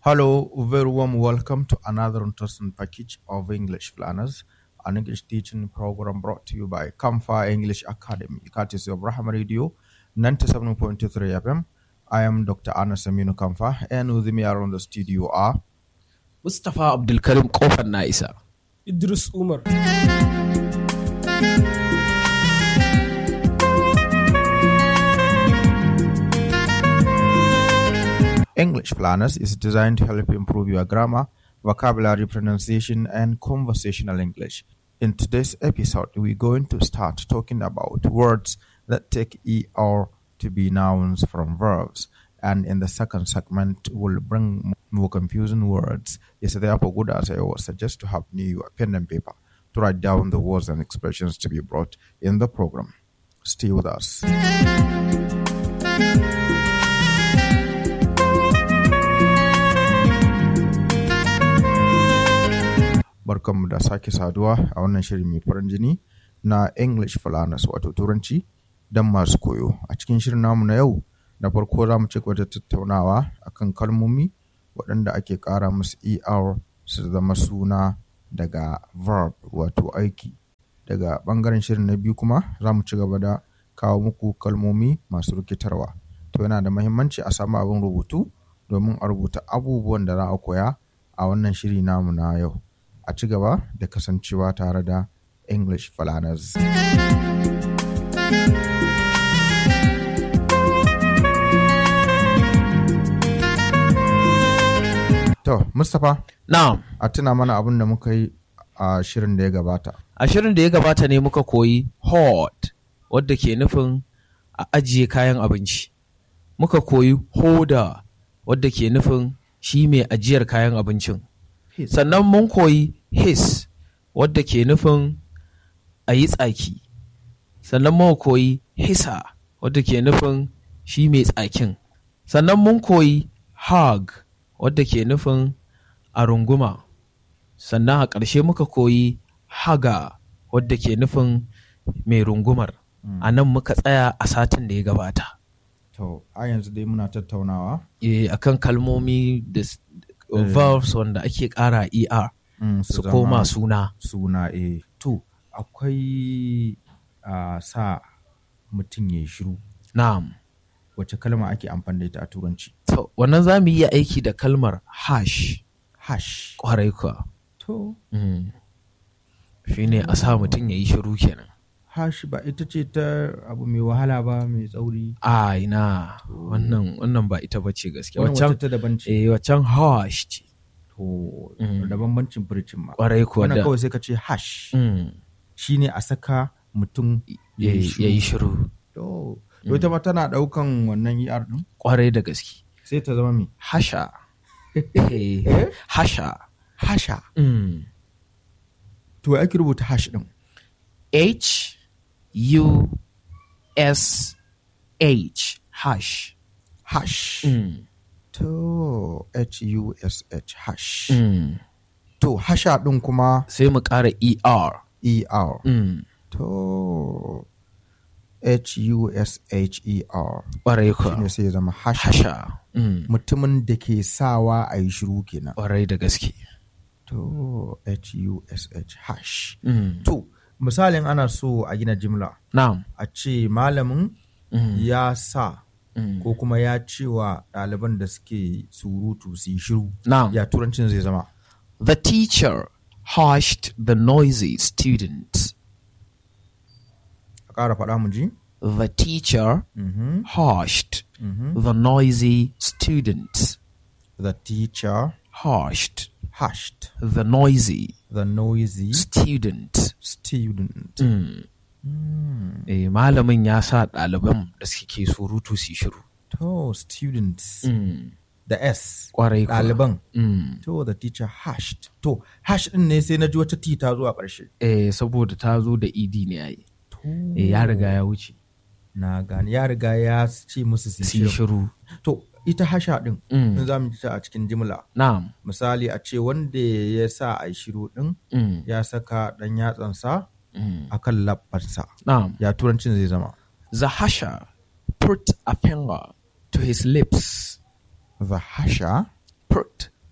Hello, very warm welcome to another interesting package of English Planners, an English teaching program brought to you by Kamfa English Academy, courtesy of Rahama Radio 97.3 FM. I am Dr. Anas Aminu Kamfa, and with me around the studio are Mustapha Abdulkarim kofar na isa. Idris Umar. English Planners is designed to help improve your grammar, vocabulary, pronunciation, and conversational English. In today's episode, we're going to start talking about words that take ER to be nouns from verbs. And in the second segment, we'll bring more confusing words. It's therefore good, as I always suggest, to have new pen and paper to write down the words and expressions to be brought in the program. Stay with us. barkanmu da sake saduwa a wannan shiri mai farin jini na English Falanas wato Turanci don masu koyo. A cikin shirin namu na yau, da farko za mu ci gaba da tattaunawa akan kalmomi waɗanda ake ƙara musu ER su zama suna daga verb wato aiki. Daga ɓangaren shirin na biyu kuma za mu ci gaba da kawo muku kalmomi masu rikitarwa. To yana da mahimmanci a samu abin rubutu domin a rubuta abubuwan da za a koya a wannan shiri namu na yau. a ci gaba da kasancewa tare da English Falanas. To, Mustapha, Na'am, a tuna mana abin da muka yi a shirin da ya gabata. a shirin da ya gabata ne muka koyi hot wadda ke nufin a ajiye kayan abinci. Muka koyi hoda wadda ke nufin shi mai ajiyar kayan abincin. Sannan mun koyi his wadda ke nufin a yi tsaki. Sannan mun koyi hisa wadda ke nufin shi mai tsakin. Sannan mun koyi hug wadda ke nufin a runguma. Sannan a ƙarshe muka koyi haga wadda ke nufin mai rungumar. A nan muka tsaya a satin da ya gabata. To, a yanzu dai muna tattaunawa. E, akan kalmomi da s- verbs wanda ake ƙara ER Mm, su zama koma suna. suna e. To, akwai a sa mutum ya yi shiru. Na'am. Wace kalma ake amfani da ita a turanci? To, wannan za mu iya aiki da kalmar hash Hash. ƙwarai kuwa. To, Mm. Shi ne a sa mutum ya yi shiru kenan. hash ba ita ce ta abu mai wahala ba mai tsauri. A ina wannan wannan ba ita bace gaskiya. Wannan Waccan wata ta daban ce. eh waccan hash ce. To, Mm. da bambancin furcin ma. Ƙwarai kuwa Wannan da. kawai sai ka ce hash. Mm. Shi ne a saka mutum Ya ya yi shiru. To, to ita ma tana ɗaukan wannan ER ɗin Ƙwarai da gaske. sai ta zama mai Hasha. Eh, Hasha. hasha. Mm. To, ya ake rubuta hash ɗin? H U S H hash. Hash. Mm. To, H-U-S-H, hash. Mm. To, hasha ɗin kuma Sai mu ƙara ER. E-R. Mm. To, H-U-S-H-E-R. Ƙwarai Shi kuwa. ne sai ya zama hasha. Hasha. Mm. Mutumin da ke sawa a yi shiru kenan. Ƙwarai da gaske. To, H-U-S-H, hash. Mm. To, misalin ana so a gina jimla, Na'am. a ce malamin Mm. ya sa Mm. ko kuma ya ce wa ɗaliban da suke surutu su yi shiru. Na'am. Ya turancin zai zama. The teacher hushed the noisy students. A ƙara faɗa mu ji? The teacher Mhm, hushed mhm. the noisy students. The teacher Hushed hushed the noisy the noisy student. student. Mm. Mm. Eh, malamin ya sa ɗaliban da suke surutu su yi shiru. To, students. Mm. The S. Ƙwarai kuwa. Ɗaliban. Mm. To, the teacher hushed. To, hash ɗin ne sai na ji wata T ta zo a ƙarshe. Eh, saboda ta zo da ED ne yayi. To, Eh, ya riga ya wuce. na gani ya riga ya ce musu su Su yi yi shiru. shiru. To, ita hasha ɗin, Mm. in za mu ji ta a cikin jimla. Na'am. Misali a ce wanda ya sa a yi shiru ɗin Mm. ya saka ɗan yatsansa Mm. a kan labbansa. Na'am. Ya turancin zai zama. Zahasha put a finger to his lips. The hasha Put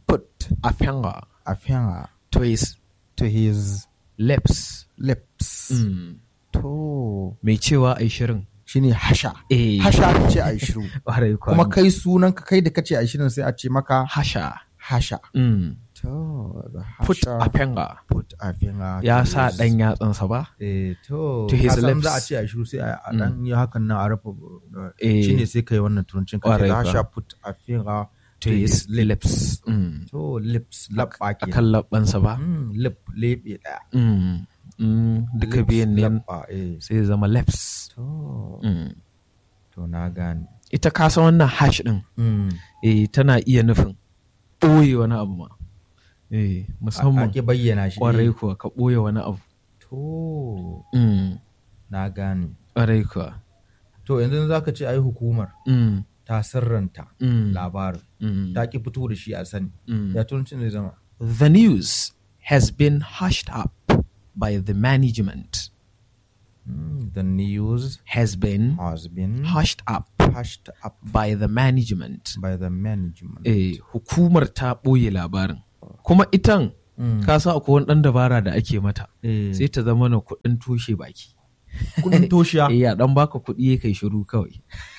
a finger a finger to his to his lips. lips. Mm. To Mai cewa ai shirin. shine hasha. Eh. Hasha aka ce a yi shiru. Ƙwarai kuwa. Kuma kai sunan ka kai da kace a yi shirin sai a ce maka hasha. hasha. Mm. To the Put hasha. a finger. put a finger. Ya to sa his- ɗan yatsansa ba? Eh, to, to his ka san lips. za a ce a yi shiru sai a a dan yi hakan nan a rufe Eh. shine sai kai wannan turancin ka ce Ƙwarai the kuwa. hasha put a finger To his lips. Mm. To lips labba A ke. kan labbansa ba? Mm, lip lebe daya. Mm. Mm. Duka Lips, biyan ne labba, eh. sai ya zama lips. To, Mm. to na gane. Ita ka san wannan hash ɗin. Mm. eh, tana iya nufin ɓoye wani abu ma. Eh, A- musamman Ake bayyana shi. ƙwarai eh. kuwa ka ɓoye wani abu. To, Mm. na gane. Ƙwarai kuwa. To yanzu za ka ce ai hukumar Mm. ta sirranta Mm. labarin. Mm. Ta ki fito da shi a sani. Mm. Ya turancin zai zama. The news has been hushed up by the management. Mm, The news Has been has been hushed up hushed up by the management. by the management. Eh, hukumar ta ɓoye labarin. Kuma itan, Mm. ka sa akwai wani ɗan dabara da ake mata. Eh. Sai ta zama na kuɗin toshe baki. Kudin toshiya Eh, ya ɗan baka kuɗi ya kai shiru kawai.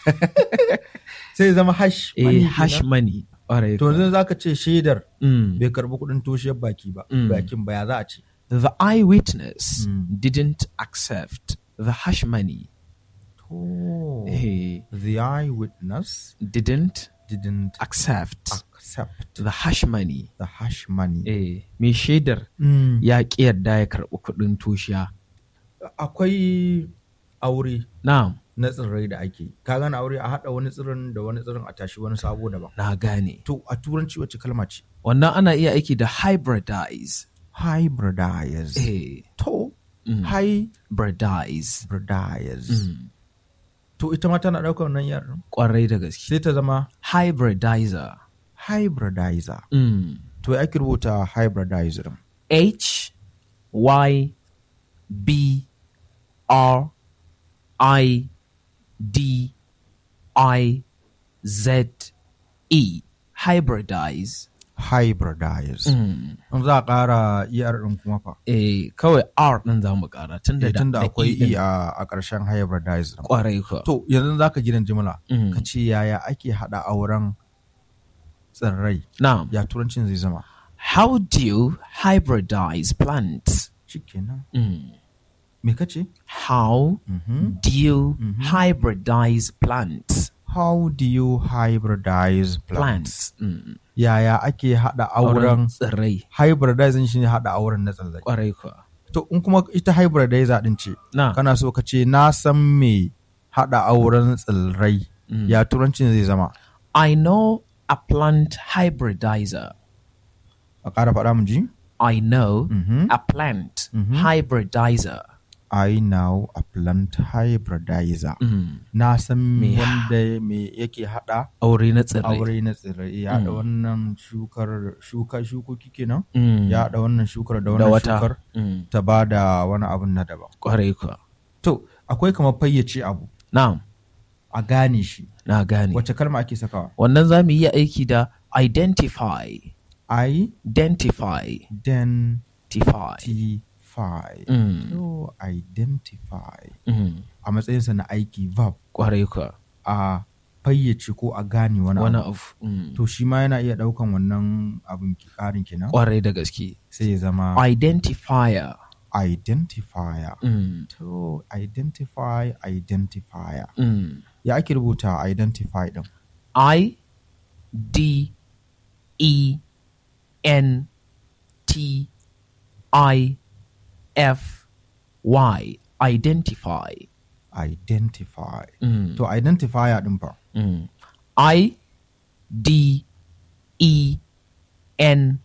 sai zama hash Eh, money hash kenan. money. Ƙwarai To kuwa. yanzu za ka ce shaidar Mm. bai karbi kudin toshiyar baki ba. Mm. Bakin ba ya za a ce. The eyewitness Mm. didn't accept the hush money. To Eh, the eyewitness didn't didn't accept accept the hush money. the hash money. Eh, mai shaidar Mm. ya ƙi yarda ya karɓi kuɗin toshiya. Akwai aure Na'am, na tsirrai da ake. Ka gane aure a haɗa wani tsirin da wani tsirin a tashi wani sabo daban. na gane. To a turanci wacce kalma ce? Wannan ana iya aiki da hybridize. Hybridize. Eh, To Mm. hybridize. hybridize. Mm. To ita ma tana ɗaukar nan yaran. Ƙwarai da gaske. Sai ta zama Hybridizer. hybridizer. Mm. To ya ake rubuta hybridizer. H Y B R I D I Z E hybridize Hybridize. mm. In za a ƙara ER ɗin kuma fa. eh kawai R ɗin za mu ƙara tun da Eh, Tunda da akwai ɗin. E a a ƙarshen hybridize. ɗin. ƙwarai kuwa To yanzu za ka gidan jimla. Mm. Ka ce yaya ake haɗa auren tsirrai. na'am Ya turancin zai zama. how do you hybridize plants Shikenan. mm. Me ka ce? how Mhm. do you hybridize plants How do you hybridize plants? plants mm. Yaya ake haɗa auren tsirrai hybridizing shine haɗa auren na tsirrai. ƙwarai kuwa To in kuma ita hybridizer din ce, na kana so ka ce na san me haɗa auren tsirrai. Ya turancin zai zama. I know a plant hybridizer. A ƙara faɗa mu ji? I know Mhm. a plant hybridizer. I know a plant hybridizer. Mm. Na san Me- wanda me yake haɗa Aure na tsirrai. aure na tsirrai. Ya haɗa wannan shukar shuka shukoki kenan. Mm. Ya haɗa wannan shukar da da wannan wata. shukar Mm. ta ba da wani abun na daban. Ƙwarai kuwa. To, akwai kamar fayyace abu Na'am, a gane shi. na gane. Wace kalma ake sakawa? Wannan za mu iya aiki da identify. I Identify. identify. Identify. Mm. To, identify. Mm. A matsayinsa na aiki verb Ƙwarai kuwa. a fayyace ko a gane wani Wani abu. abu. Mm. To, shi ma yana iya ɗaukan wannan abin ki- ƙarin kenan. Ƙwarai da gaske. Sai ya zama Identifier. identifier. Mm. To, identify, identifier. Mm. Ya ake rubuta identify ɗin? I D E N T I F Y identify. Identify. Mm. To, identifier ɗin fa. Mm. I D E N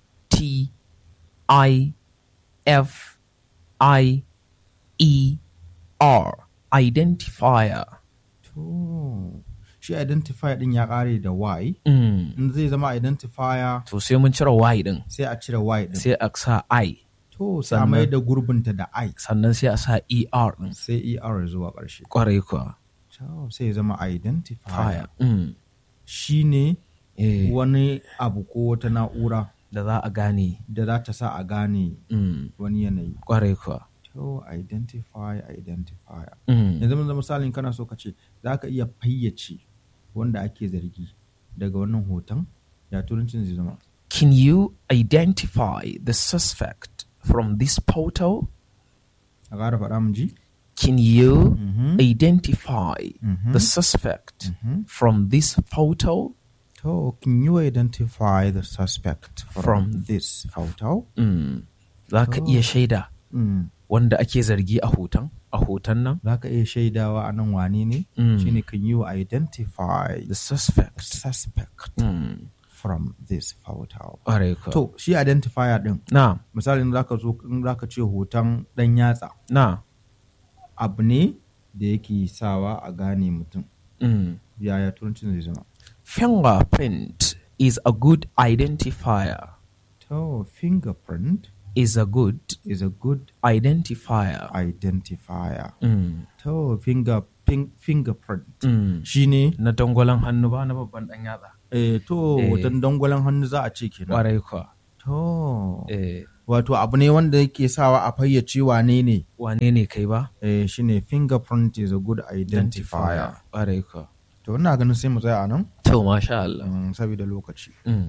T I F I E R identifier. To, shi identifier ɗin ya ƙare da Y. Mm. In zai zama identifier To sai mun cire Y din sai a cire Y ɗin. sai a sa I To, sai a Sannan- mai da gurbinta da I. sannan sai a sa ER din. Sai ER zuwa ƙarshe. Kwarai kuwa. To, sai ya zama identifier. Fire. Mm. Shi ne Eh, wani abu ko wata na'ura da za a gane da za ta sa a gane mm, wani yanayi kwarai kuwa to identify identifier Mm, yanzu mun misalin kana so ka ce za ka iya fayyace wanda ake zargi daga wannan hoton ya turancin zai zama Can you identify the suspect from this photo? a ƙara faɗa mun ji Can you Mhm. identify Mhm. the suspect Mhm. from this photo? to can you identify the suspect from, From- this photo Mm. Za ka Oh. iya shaida mm. wanda ake zargi a hoton a hoton nan? za ka iya shaidawa a nan wane ne Mm. shine can you identify The the suspect. suspect Mm. from this photo Ƙwarai kuwa. to shi identifier din Na, misali in zaka zo in zaka ce hoton dan yatsa na. abu ne da yake sawa a gane mutum Mm. yaya turancin zai zama Fingerprint is a good identifier. to fingerprint Is a good is a good identifier. identifier Mm. to finger pin, fingerprint Mm. shine Na dangwalon hannu ba na babban ɗan yatsa. eh, to Eh. hoton dangwalen hannu za a ce kenan Ƙwarai kuwa. to Eh, wato abu ne wanda yake sawa a fayyace wane ne wane ne kai ba? eh, shine fingerprint is a good identifier Ƙwarai kuwa. to ina ganin sai mu tsaya a nan To, masha Allah. mm, saboda lokaci Mm.